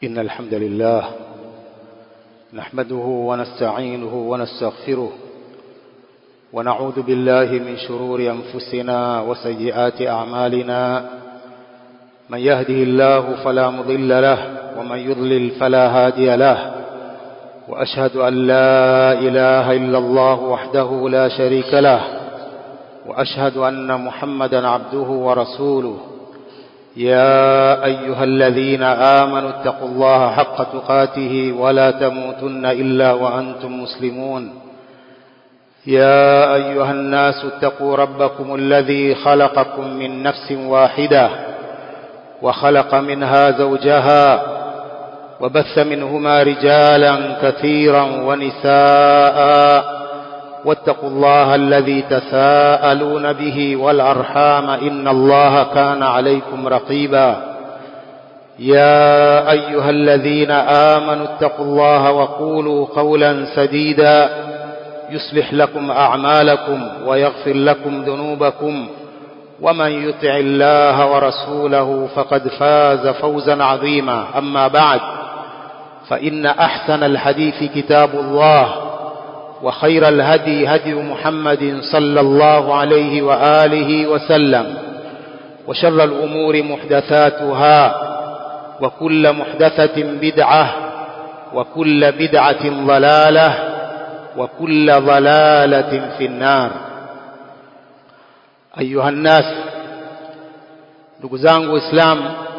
إن الحمد لله نحمده ونستعينه ونستغفره ونعوذ بالله من شرور أنفسنا وسيئات أعمالنا من يهده الله فلا مضل له ومن يضلل فلا هادي له وأشهد أن لا إله إلا الله وحده لا شريك له وأشهد أن محمدا عبده ورسوله يا أيها الذين آمنوا اتقوا الله حق تقاته ولا تموتن إلا وأنتم مسلمون يا أيها الناس اتقوا ربكم الذي خلقكم من نفس واحدة وخلق منها زوجها وبث منهما رجالا كثيرا ونساء واتقوا الله الذي تساءلون به والأرحام إن الله كان عليكم رقيبا يا أيها الذين آمنوا اتقوا الله وقولوا قولا سديدا يصلح لكم أعمالكم ويغفر لكم ذنوبكم ومن يطع الله ورسوله فقد فاز فوزا عظيما أما بعد فإن أحسن الحديث كتاب الله وخير الهدي هدي محمد صلى الله عليه وآله وسلم وشر الأمور محدثاتها وكل محدثة بدعة وكل بدعة ضلالة وكل ضلالة في النار أيها الناس ndugu zangu Islam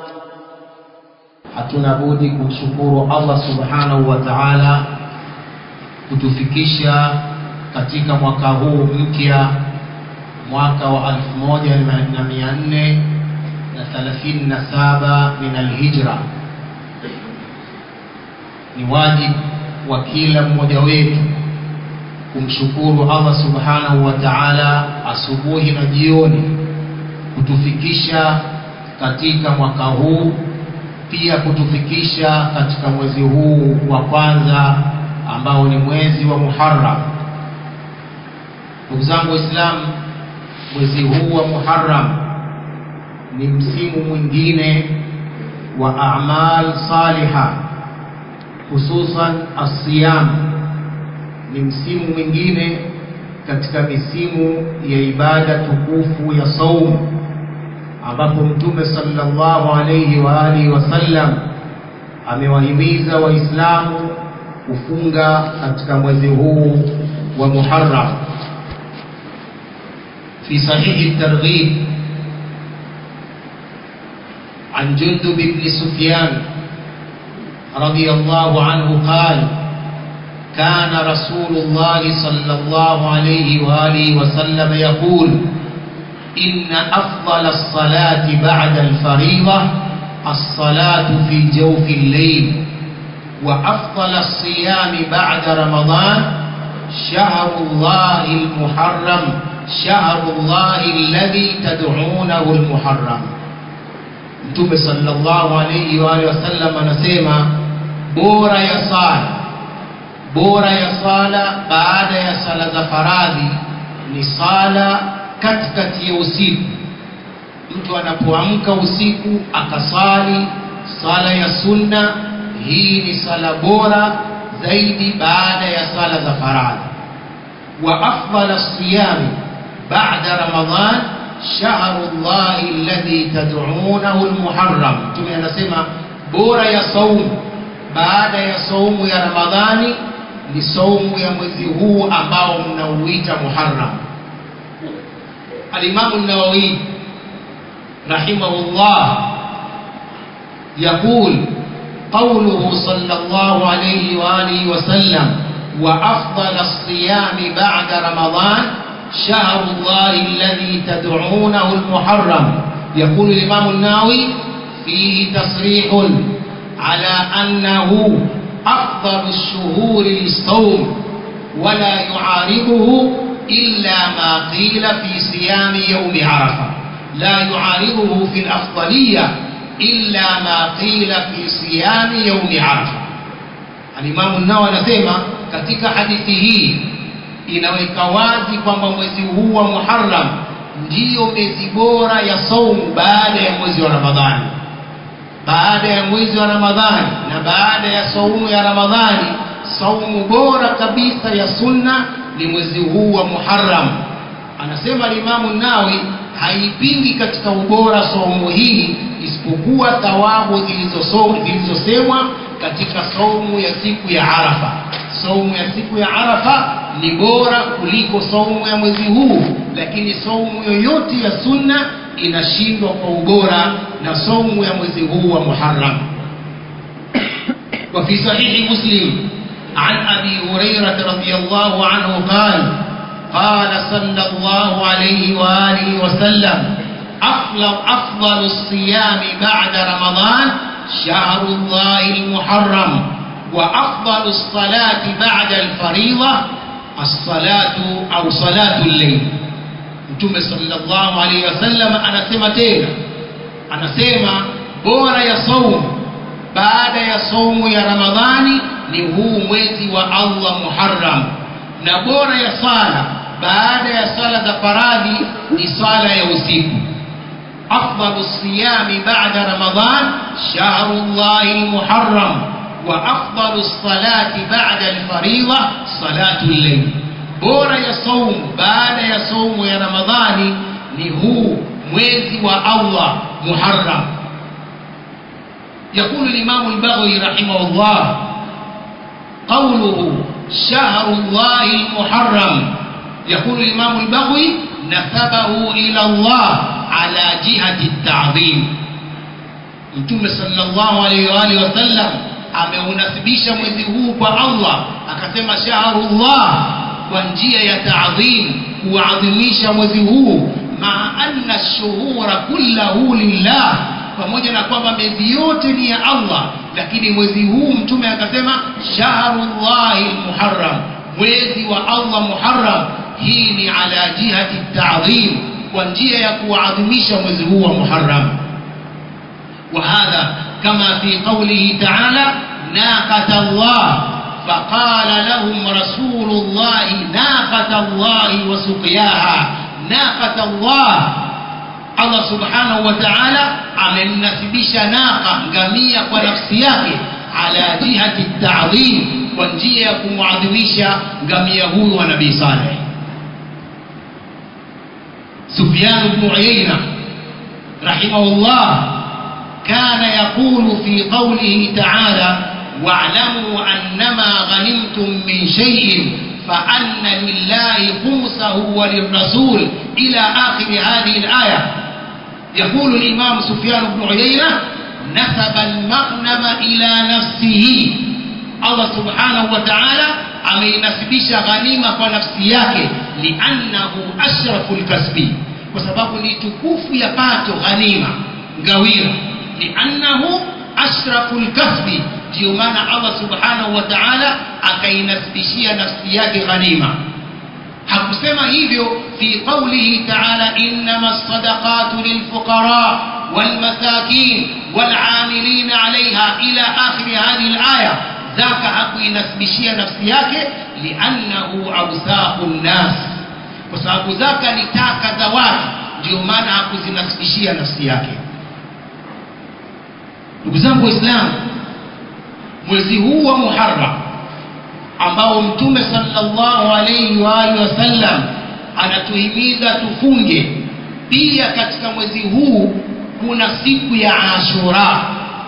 hatuna budi kumshukuru Allah subhanahu wa ta'ala kutufikisha katika mwaka huu mpya mwaka wa 1437 min alhijra ni wajibu wa kila mmoja wetu kumshukuru Allah subhanahu wa ta'ala asubuhi na jioni kutufikisha katika mwaka huu pia kutufikisha katika mwezi huu wa kwanza ambao ni mwezi wa Muharram. Ndugu zangu Waislamu, mwezi huu wa Muharram ni msimu mwingine wa a'mal saliha, hususan asiyam. Ni msimu mwingine katika misimu ya ibada tukufu ya saumu, ambapo Mtume sallallahu alayhi wa alihi wasallam amewahimiza Waislamu kufunga katika mwezi huu wa Muharram. في صحيح الترغيب عن جندب بن سفيان رضي الله عنه قال كان رسول الله صلى الله عليه وآله وسلم يقول إن أفضل الصلاة بعد الفريضة الصلاة في جوف الليل وأفضل الصيام بعد رمضان شهر الله المحرم شهر الله الذي تدعونه المحرم Mtume sallallahu alayhi wa alihi wasallam anasema bora ya sala bora ya sala baada ya sala za faradhi ni sala katikati ya usiku. Mtu anapoamka usiku akasali sala ya sunna hii ni sala bora zaidi baada ya sala za faradhi wa afdal siyami ba'da ramadan shahru llahi alladhi tad'unahu almuharram mtume anasema bora ya saumu baada ya saumu ya ramadhani ni saumu ya mwezi huu ambao mnauita muharram alimamu an-nawawi rahimahullah يقول قوله صلى الله عليه وآله وسلم وأفضل الصيام بعد رمضان شهر الله الذي تدعونه المحرم يقول الإمام الناوي فيه تصريح على أنه أفضل الشهور للصوم ولا يعارضه إلا ما قيل في صيام يوم عرفة لا يعارضه في الأفضلية illa ma qila fi siyami yaumi arafa alimamu nao anasema katika hadithi hii inaweka wazi kwamba mwezi huu wa muharram ndiyo mwezi bora ya saumu baada ya mwezi wa ramadhani baada ya mwezi wa ramadhani na baada ya saumu ya ramadhani saumu bora kabisa ya sunna ni mwezi huu wa muharam anasema limamu nawi haipingi katika ubora saumu hii isipokuwa thawabu zilizosemwa katika saumu ya siku ya arafa saumu ya siku ya arafa ni bora kuliko saumu ya mwezi huu lakini saumu yoyote ya sunna inashindwa kwa ubora na saumu ya mwezi huu wa muharam وفي صحيح مسلم عن أبي هريرة رضي الله عنه قال قال صلى الله عليه وآله وسلم أفضل, أفضل الصيام بعد رمضان شهر الله المحرم وأفضل الصلاة بعد الفريضة الصلاة أو صلاة الليل Mtume sallallahu alaihi wasallam anasema tena, anasema bora ya saumu baada ya saumu ya Ramadhani ni huu mwezi wa Allah Muharram, na bora ya sala baada ya sala za faradhi ni sala ya usiku. afdalu siyami ba'da Ramadhan shahru llahi lmuharram wa afdalu salati ba'da alfaridha salatu llail bora ya saumu baada ya saumu ya ramadhani ni huu mwezi wa allah muharram يقول الإمام البغوي رحمه الله قوله شهر الله المحرم يقول الإمام البغوي نسبه إلى الله على جهة التعظيم Mtume sallallahu alaihi wa alihi wasallam ameunasibisha mwezi huu kwa Allah akasema shahrullah kwa njia ya taadhim kuadhimisha mwezi huu ma anna shuhura kullahu lillah pamoja na kwamba miezi yote ni ya Allah lakini mwezi huu mtume akasema shahrullahi muharram mwezi wa Allah muharram hii ni ala jihati taadhim kwa njia ya kuadhimisha mwezi huu wa muharram وهذا كما في قوله تعالى ناقة الله فقال لهم رسول الله ناقة الله وسقياها ناقة الله Allah subhanahu wa ta'ala amemnasibisha naqa ngamia kwa nafsi yake ala jihati ta'dhim kwa njia ya kumwadhimisha ngamia huyu wa nabii Saleh Sufyan ibn Uyayna rahimahullah كان يقول في قوله تعالى واعلموا أنما غنمتم من شيء فأن لله خمسه وللرسول إلى آخر هذه الآية يقول الإمام سفيان بن عيينة نسب المغنم إلى نفسه الله سبحانه وتعالى ameinasibisha ghanima kwa nafsi yake liannahu ashrafu lkasbi kwa sababu ni tukufu ya pato ghanima ngawira liannahu ashrafu lkasbi ndiyo maana allah subhanahu wa taala akainasibishia nafsi yake ghanima hakusema hivyo fi qaulihi taala innama lsadaqatu lilfuqara walmasakin walamilina alaiha ila akhiri hadhihi laya zaka hakuinasibishia nafsi yake liannahu ausaqu nnas kwa sababu zaka ni taka za watu ndio maana hakuzinasibishia nafsi yake ndugu zangu waislamu mwezi huu wa muharram ambao mtume sallallahu alayhi wa alihi wasallam anatuhimiza tufunge pia katika mwezi huu kuna siku ya ashura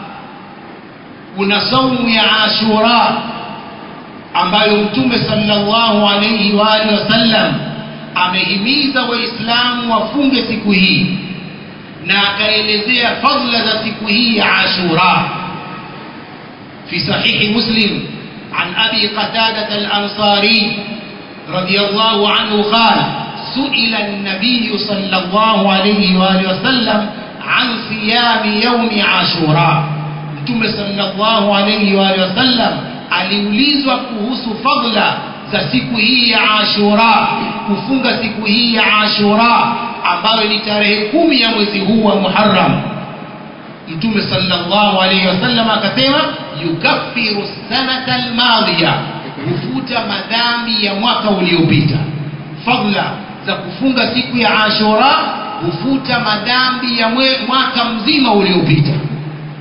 kuna saumu ya ashura ambayo mtume sallallahu alayhi wa alihi wasallam amehimiza waislamu wafunge siku hii na akaelezea fadla za siku hii ya ashura في صحيح مسلم عن أبي قتادة الأنصاري رضي الله عنه قال سئل النبي صلى الله عليه وآله وسلم عن صيام يوم عاشوراء متوم صلى الله عليه وآله وسلم aliulizwa kuhusu fadla za siku hii ya ashura kufunga siku hii ya ashura ambayo ni tarehe kumi ya mwezi huu wa muharram mtume sallallahu alayhi wasallam akasema yukaffiru sanata almadhiya hufuta madhambi ya mwaka uliopita fadla za kufunga siku ya ashura hufuta madhambi ya mwe, mwaka mzima uliopita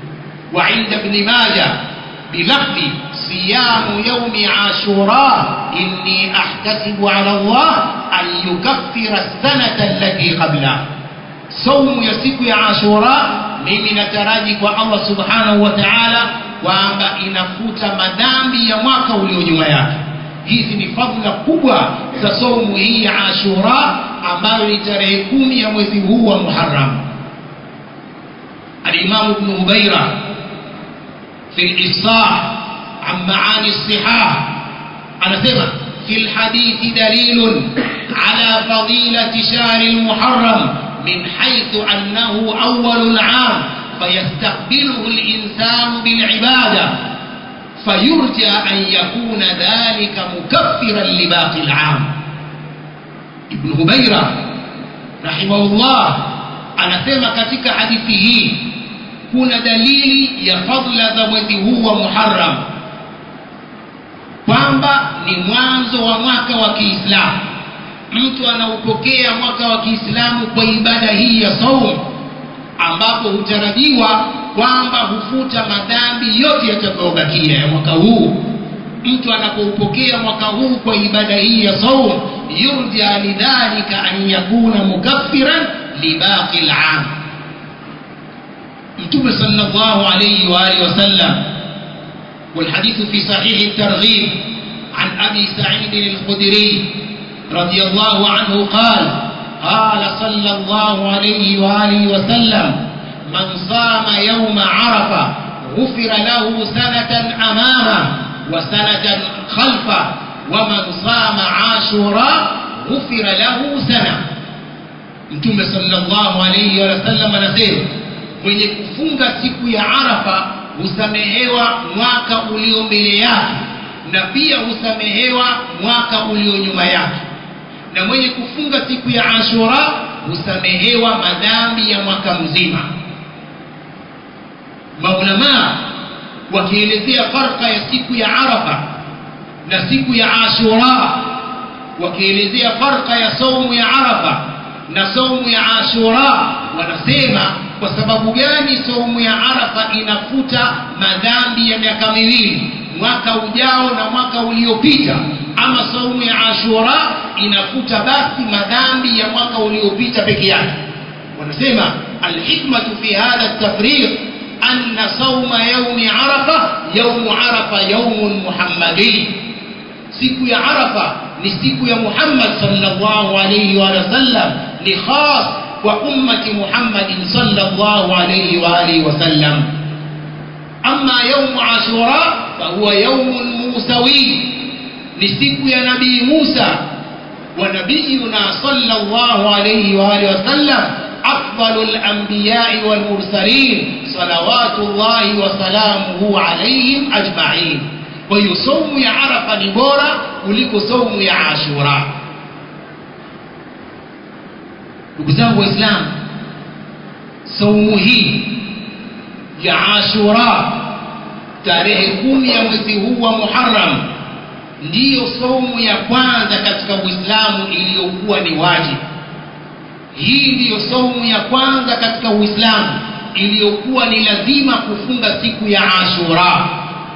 وعند ابن ماجه بلفظ صيام يوم عاشوراء إني أحتسب على الله أن يكفر السنة التي قبله صوم يسيك يا عاشوراء mimi nataraji kwa Allah subhanahu wa ta'ala kwamba inafuta madhambi ya mwaka ulio nyuma yake hizi ni fadhila kubwa za saumu hii ya ashura ambayo ni tarehe kumi ya mwezi huu wa muharam alimamu bnu hubaira fi lifsah an maani lsihah anasema في الحديث دليل على فضيلة شهر المحرم من حيث أنه أول العام فيستقبله الإنسان بالعبادة فيرجى أن يكون ذلك مكفرا لباقي العام ابن هبيرة رحمه الله anasema katika hadithi hii kuna dalili ya fadla za mwezi huu wa muharam kwamba ni mwanzo wa mwaka wa kiislamu mtu anaupokea mwaka wa kiislamu kwa ibada hii ya saum ambapo hutarajiwa kwamba hufuta madhambi yote yatakayobakia ya mwaka huu mtu anapoupokea mwaka huu kwa ibada hii ya saum yurja lidhalika an yakuna mukaffiran libaqi lam mtume sallallahu alayhi wa alihi wasallam والحديث في صحيح الترغيب عن أبي سعيد الخدري رضي الله عنه قال قال صلى الله عليه وآله وسلم من صام يوم عرفة غفر له سنة أمامه وسنة خلفه ومن صام عاشوراء غفر له سنة mtume sallallahu alayhi wa sallam anasema mwenye kufunga siku ya arafa husamehewa mwaka ulio mbele yake na pia husamehewa mwaka ulio nyuma yake na mwenye kufunga siku ya ashura husamehewa madhambi ya mwaka mzima maulamaa wakielezea farka ya siku ya arafa na siku ya ashura wakielezea farka ya saumu ya arafa na saumu ya ashura wanasema kwa sababu gani saumu ya arafa inafuta madhambi ya miaka miwili mwaka ujao na mwaka uliopita ama saumu ya ashura inafuta basi madhambi ya mwaka uliopita peke yake wanasema alhikmatu fi hadha tafriq anna sauma yaumi arafa yaumu arafa yaumun muhammadi siku ya arafa ni siku ya muhammad sallallahu alayhi wa sallam ni khas kwa ummati muhammadin sallallahu alayhi wa alihi wa sallam أما يوم عاشوراء فهو يوم موسوي لسيك يا نبي موسى ونبينا صلى الله عليه وآله وسلم أفضل الأنبياء والمرسلين صلوات الله وسلامه عليهم أجمعين ويصوم يا عرفة نبورا ولك صوم يا عاشوراء نقزاه إسلام صومه ya ashura tarehe kumi ya mwezi huu wa muharam ndiyo saumu ya kwanza katika uislamu iliyokuwa ni wajibu hii ndiyo saumu ya kwanza katika uislamu iliyokuwa ni lazima kufunga siku ya ashura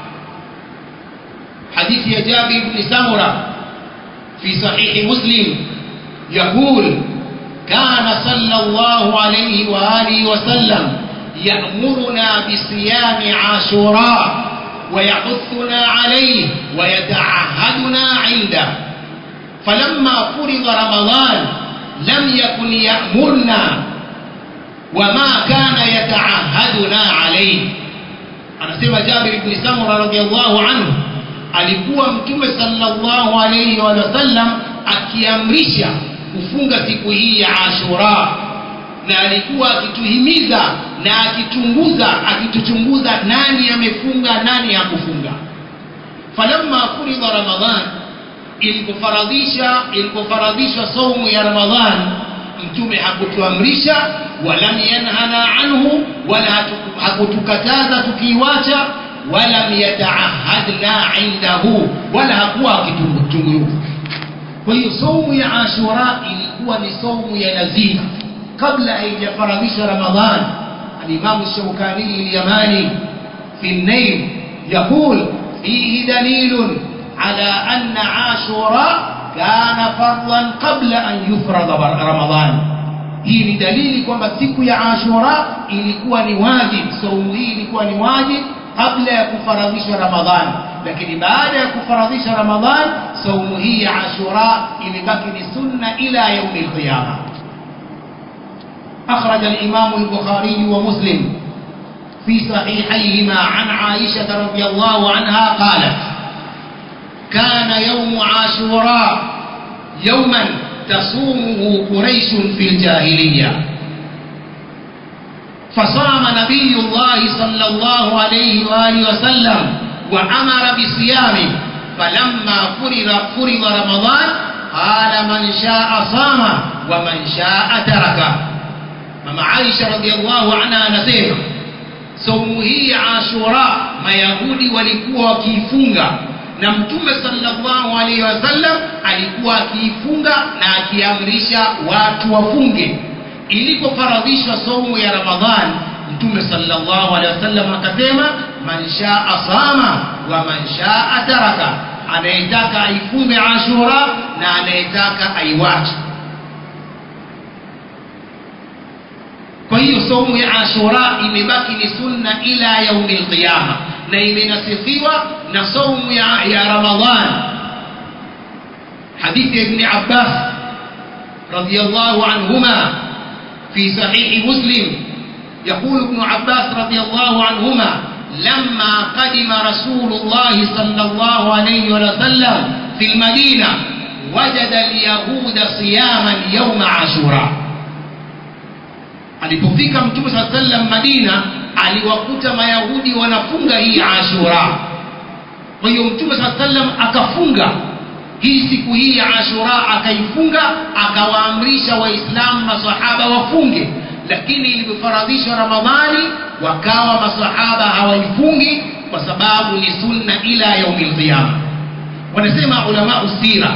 hadithi ya jabir bni samura fi sahihi muslim yaqul kana sallallahu alayhi wa alihi wasallam يأمرنا بصيام عاشوراء ويحثنا عليه ويتعهدنا عنده فلما فرض رمضان لم يكن يأمرنا وما كان يتعهدنا عليه anasema Jabir ibn Samura radhiallahu anhu alikuwa mtume sallallahu alayhi wa sallam akiamrisha kufunga siku hii ya Ashura na alikuwa akituhimiza na akichunguza akituchunguza nani amefunga nani hakufunga falamma furidha ramadhan ilipofaradhisha ilipofaradhishwa saumu ya ramadhan mtume hakutuamrisha walam yanhana anhu wala hakutukataza tukiiwacha walam yataahadna indahu wala hakuwa akitunguza kwa hiyo saumu ya ashura ilikuwa ni saumu ya lazima kabla haijafaradhisha ramadhan alimamu shaukani alyamani في النيل يقول فيه دليل على أن عاشوراء كان فرضا قبل أن يفرض رمضان hii ni dalili kwamba siku ya ashura ilikuwa ni wajib saumu hii ilikuwa ni wajib kabla ya kufaradhishwa ramadhan lakini baada ya kufaradhisha ramadhan saumu hii ya ashura imebaki ni sunna ila yaumi alqiyama أخرج الإمام البخاري ومسلم في صحيحيهما عن عائشة رضي الله عنها قالت كان يوم عاشوراء يوما تصومه قريش في الجاهلية فصام نبي الله صلى الله عليه وآله وسلم وأمر بصيامه فلما فرض فرض رمضان قال من شاء صام ومن شاء تركه mama Aisha radhiallahu anha anasema saumu hii ya Ashura mayahudi walikuwa wakiifunga na mtume sallallahu alaihi wasallam alikuwa akiifunga na akiamrisha watu wafunge ilipofaradhishwa saumu ya Ramadhan mtume sallallahu alaihi wasallam akasema man shaa sama wa man shaa taraka anayetaka aifunge Ashura na anayetaka aiwache kwa hiyo saumu ya ashura imebaki ni sunna ila yaumi alqiyama na imenasifiwa na saumu ya, ya ramadhan hadithi ya ibni abbas radiallahu anhuma في صحيح مسلم يقول ابن عباس رضي الله عنهما لما قدم رسول الله صلى الله عليه وسلم في المدينة وجد اليهود صياما يوم عاشوراء alipofika mtume saa sallam madina aliwakuta mayahudi wanafunga hii ashura kwa hiyo mtume saa sallam akafunga hii siku hii ya ashura akaifunga akawaamrisha waislamu masahaba wafunge lakini ilivyofaradhishwa ramadhani wakawa masahaba hawaifungi kwa sababu ni sunna ila yaumi lqiyama wanasema ulamau sira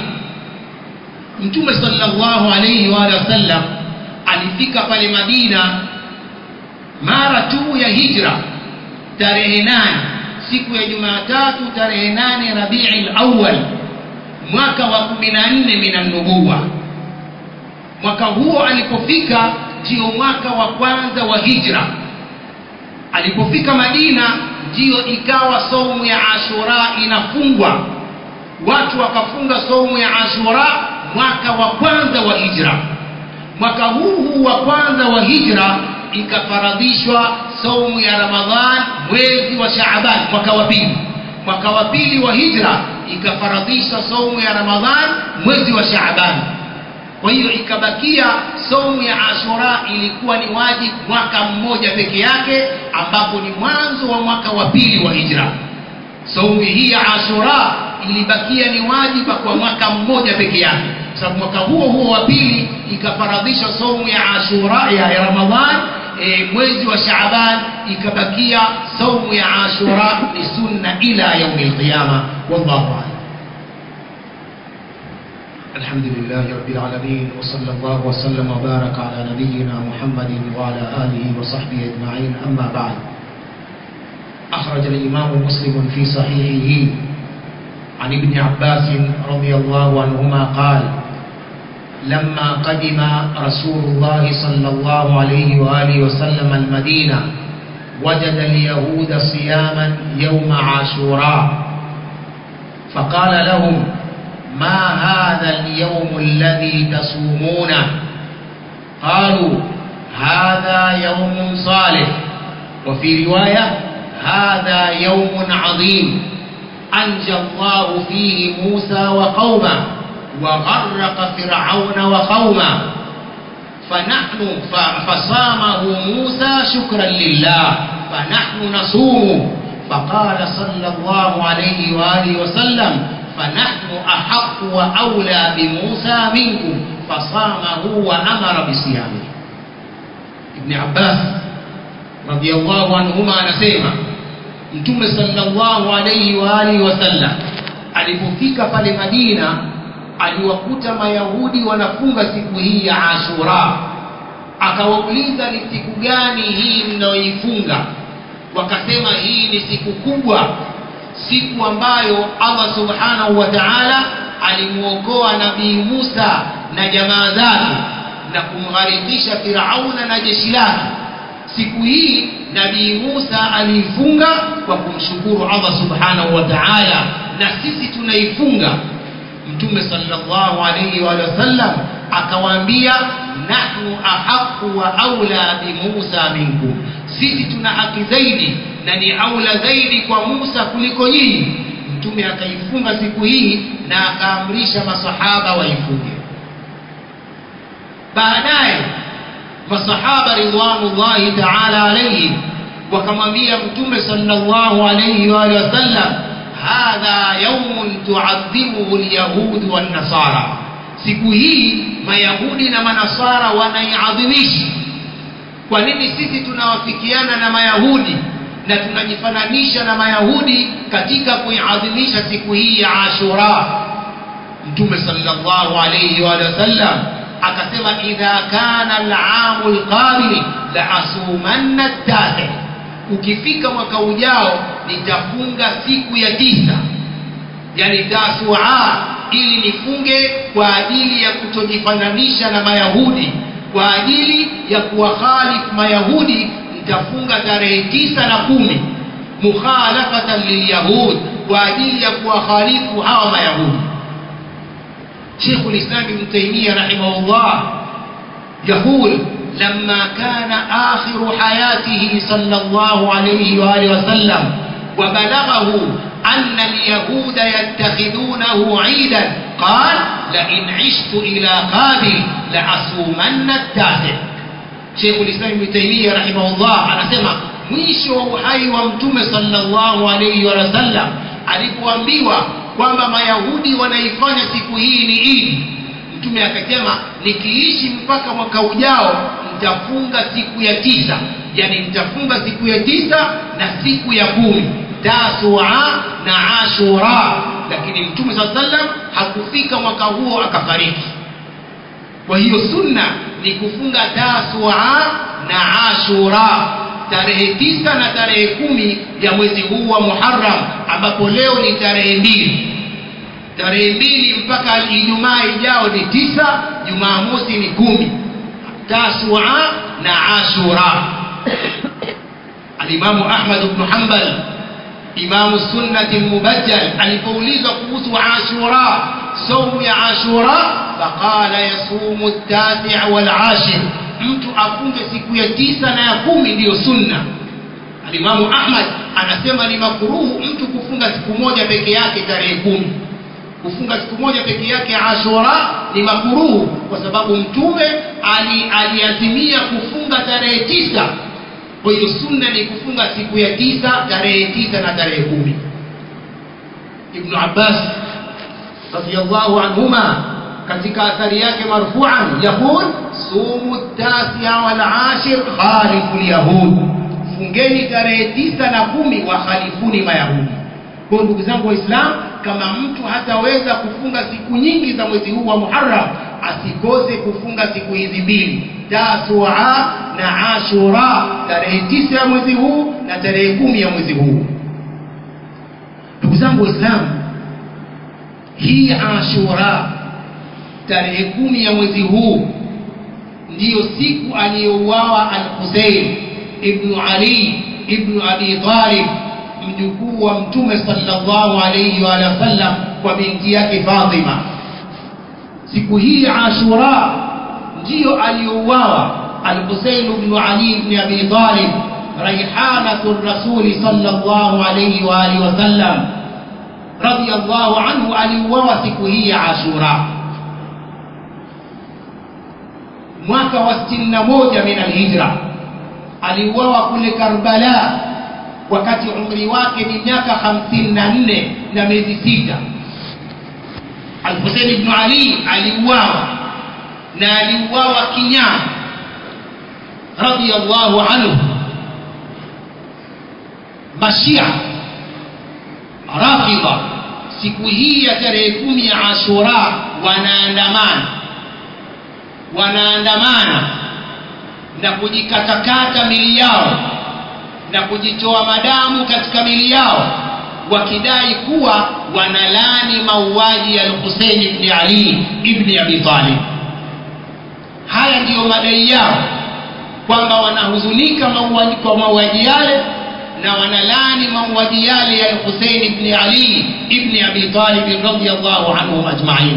mtume sallallahu alaihi waalihi wasallam alifika pale Madina mara tu ya hijra tarehe nane siku ya Jumatatu tarehe nane Rabiul Awwal mwaka wa kumi na nne minanubuwa. Mwaka huo alipofika ndio mwaka wa kwanza wa hijra. Alipofika Madina ndiyo ikawa saumu ya Ashura inafungwa, watu wakafunga saumu ya Ashura mwaka wa kwanza wa hijra mwaka huu huu wa kwanza wa hijra ikafaradhishwa saumu ya ramadhan mwezi wa shaaban mwaka wa pili mwaka wa pili wa hijra ikafaradhishwa saumu ya ramadhan mwezi wa shaaban kwa hiyo ikabakia saumu ya ashura ilikuwa ni wajibu mwaka mmoja peke yake ambapo ni mwanzo wa mwaka wa pili wa hijra saumu hii ya ashura ilibakia ni wajiba kwa mwaka mmoja peke yake sababu mwaka huo huo wa pili ikafaradhisha saumu ya ashura ya, ya ramadhan e, mwezi wa shaaban ikabakia saumu ya ashura ni sunna ila yaumi lqiyama wallahu alam الحمد لله رب العالمين وصلى الله وسلم وبارك على نبينا محمد وعلى آله وصحبه أجمعين أما بعد أخرج الإمام مسلم في صحيحه عن ابن عباس رضي الله عنهما قال لما قدم رسول الله صلى الله عليه وآله وسلم المدينة وجد اليهود صياما يوم عاشوراء فقال لهم ما هذا اليوم الذي تصومونه قالوا هذا يوم صالح وفي رواية هذا يوم عظيم أنجى الله فيه موسى وقومه وغرق فرعون وقومه فنحن فصامه موسى شكرا لله فنحن نصوم فقال صلى الله عليه وآله وسلم فنحن أحق وأولى بموسى منكم فصامه وأمر بصيامه ابن عباس رضي الله عنهما نسيما mtume sallallahu alaihi wa alihi wasallam alipofika pale Madina aliwakuta mayahudi wanafunga siku hii ya Ashura akawauliza ni siku gani hii mnayoifunga wakasema hii ni siku kubwa siku ambayo Allah subhanahu wa ta'ala alimuokoa nabii Musa na jamaa zake na kumgharikisha Firauna na jeshi lake siku hii nabii Musa aliifunga kwa kumshukuru Allah subhanahu wa ta'ala na sisi tunaifunga mtume sallallahu alayhi wa sallam akawaambia nahnu ahaqu wa aula bi Musa minkum sisi tuna haki zaidi na ni aula zaidi kwa Musa kuliko nyinyi mtume akaifunga siku hii na akaamrisha masahaba waifunge baadaye masahaba ridwanullahi ta'ala alayhi wakamwambia mtume sallallahu alayhi wa alihi wasallam hadha yawmun tu'adhimuhu alyahud wan nasara siku hii mayahudi na manasara wanaiadhimisha kwa nini sisi tunawafikiana na mayahudi na tunajifananisha na mayahudi katika kuiadhimisha siku hii ya ashura mtume sallallahu alayhi wa sallam akasema idha kana al-aamul qabil la asumanna tasi ukifika mwaka ujao nitafunga siku ya tisa yani tasua ili nifunge kwa ajili ya kutojifananisha na mayahudi kwa ajili ya kuwakhalifu mayahudi nitafunga tarehe tisa na kumi mukhalafatan lilyahud kwa ajili ya kuwakhalifu hawa mayahudi شيخ الإسلام ابن تيمية رحمه الله يقول لما كان آخر حياته صلى الله عليه وآله وسلم وبلغه أن اليهود يتخذونه عيدا قال لئن عشت إلى قابل لأصومن التاسع شيخ الإسلام ابن تيمية رحمه الله أنا سمع mwisho wa uhai wa mtume sallallahu alayhi wa sallam alipoambiwa kwamba mayahudi wanaifanya siku hii ni idi mtume akasema nikiishi mpaka mwaka ujao nitafunga siku ya tisa yani nitafunga siku ya tisa na siku ya kumi tasua na ashura lakini mtume saa sallam hakufika mwaka huo akafariki kwa hiyo sunna ni kufunga tasua na ashura tarehe tisa na tarehe kumi ya mwezi huu wa Muharram ambapo leo ni tarehe mbili tarehe mbili mpaka Ijumaa ijao ni tisa Jumamosi ni kumi Tasua na Ashura Alimamu Ahmad ibn Hanbal Imamu Sunnati Mubajjal alipoulizwa kuhusu Ashura saumu ya Ashura faqala yasumu at-tasi' wal 'ashir mtu afunge siku ya tisa na ya kumi ndiyo sunna alimamu ahmad anasema ni makuruhu mtu kufunga siku moja peke yake tarehe kumi kufunga siku moja peke yake ashura ni makuruhu kwa sababu mtume ali, aliazimia kufunga tarehe tisa kwa hiyo sunna ni kufunga siku ya tisa tarehe tisa na tarehe kumi ibnu abbas radiallahu anhuma katika athari yake marfuan yaqul sumu tasia wal ashir khalifu lyahud fungeni tarehe tisa na kumi wakhalifuni mayahudi kwa ndugu zangu waislamu kama mtu hataweza kufunga siku nyingi za mwezi huu wa muharram asikose kufunga siku hizi mbili tasua na ashura tarehe tisa ya mwezi huu na tarehe kumi ya mwezi huu ndugu zangu waislamu hii ashura tarehe kumi ya mwezi huu ndiyo siku aliyouawa al-Husayn ibn Ali ibn Abi Talib mjukuu wa mtume sallallahu alayhi wa sallam kwa binti yake Fatima siku hii Ashura ndiyo aliyouawa al-Husayn ibn Ali ibn Abi Talib raihanatu rasuli sallallahu alayhi wa alihi wa sallam radiyallahu anhu aliuawa siku hii ya Ashura mwaka wa 61 min alhijra aliuawa kule Karbala wakati umri wake ni miaka 54 na miezi sita Al-Hussein ibn Ali aliuawa na aliuawa kinyama radiyallahu anhu mashia rafidha siku hii ya tarehe kumi ya Ashura wanaandamana wanaandamana na kujikatakata mili yao na kujitoa madamu katika mili yao wakidai kuwa wanalani mauaji ya Al-Hussein ibn Ali ibn Abi Talib haya ndiyo madai yao kwamba wanahuzunika mauaji kwa mauaji yale na wanalani mauaji yale ya Hussein ibn Ali ibn Abi Talib radhiyallahu anhum ajma'in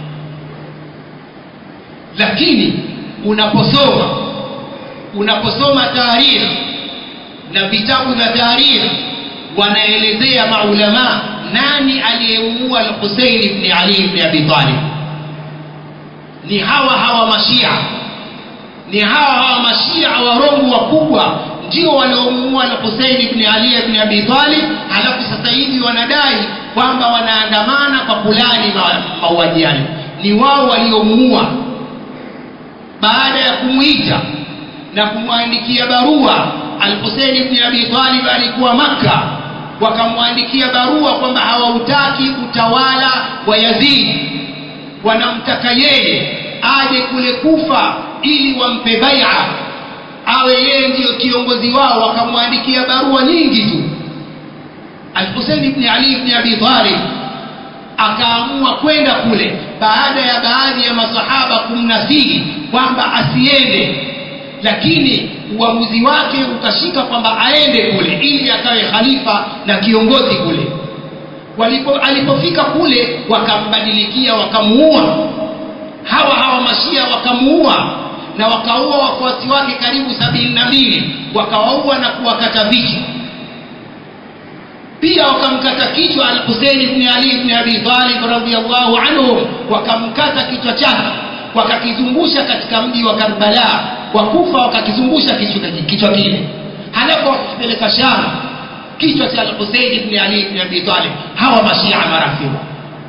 lakini unaposoma unaposoma tarikh na vitabu vya tarikh wanaelezea maulama nani aliyemuua al-Hussein ibn Ali ibn Abi Talib ni hawa hawa mashia ni hawa hawa mashia warongo wakubwa ndio waliomuua al-Hussein ibn Ali ibn Abi Talib halafu sasa hivi wanadai kwamba wanaandamana kwa fulani mauaji yale ni wao waliomuua baada ya kumwita na kumwandikia barua al-Hussein ibn Abi Talib alikuwa Makka wakamwandikia barua kwamba hawautaki utawala wa Yazid wanamtaka yeye aje kule Kufa ili wampe bai'a awe yeye ndiyo kiongozi wao wakamwandikia barua nyingi tu Al-Hussein ibn Ali ibn Abi Talib akaamua kwenda kule baada ya baadhi ya masahaba kumnasihi kwamba asiende lakini uamuzi wake ukashika kwamba aende kule ili akawe khalifa na kiongozi kule walipo alipofika kule wakambadilikia wakamuua hawa hawa mashia wakamuua na wakaua wafuasi wake karibu sabini na mbili wakawaua na kuwakata vichwa pia wakamkata kichwa al-Hussein ibn Ali ibn Abi Talib radhiyallahu anhu wakamkata kichwa chake wakakizungusha katika mji wa Karbala wakufa wakakizungusha kichwa kichwa kile halafu wakipeleka Sham kichwa cha al-Hussein ibn Ali ibn Abi Talib hawa mashia marafiki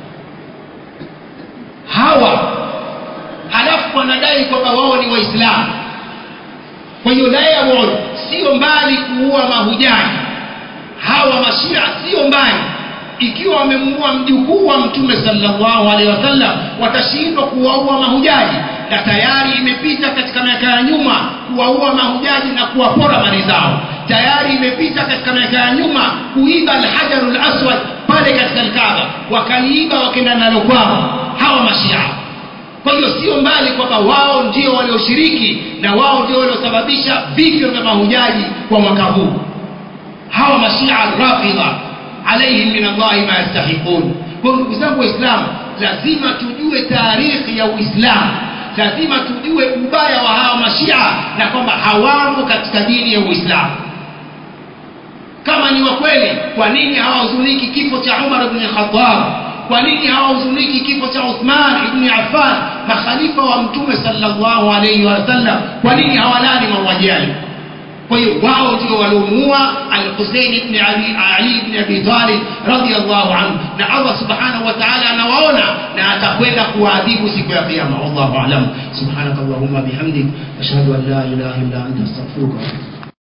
hawa halafu wanadai kwamba wao ni waislamu kwa hiyo la yaud sio mbali kuua mahujaji hawa mashia sio mbali ikiwa wamemuua mjukuu wa mtume sallallahu alaihi wasallam watashindwa kuwaua mahujaji na tayari imepita katika miaka ya nyuma kuwaua mahujaji na kuwapora mali zao tayari imepita katika miaka ya nyuma kuiba alhajarul aswad pale katika alkaaba wakaliiba wakenda nalo kwao hawa mashia kwa hiyo sio mbali kwamba wao ndio walioshiriki na wao ndio waliosababisha vifo vya mahujaji kwa mwaka huu hawa mashia rafidha alaihim min allahi ma yastahiqun kwa ndugu zangu waislamu lazima tujue taarikhi ya uislamu lazima tujue ubaya wa hawa mashia na kwamba hawamo katika dini ya uislamu kama ni wa kweli kwa nini hawahuzuniki kifo cha umar ibn khattab kwa nini hawahuzuniki kifo cha uthman ibn affan makhalifa wa mtume sallallahu alaihi wasallam kwa nini hawalani mauaji yale kwa hiyo wao ndio waliomuua al-Hussein ibn Ali, Ali ibn Abi Talib radhiyallahu anhu na Allah subhanahu wa ta'ala anawaona na atakwenda kuwaadhibu siku ya kiyama wallahu a'lam subhanakallahumma bihamdik ashhadu an la ilaha illa anta astaghfiruka wa atubu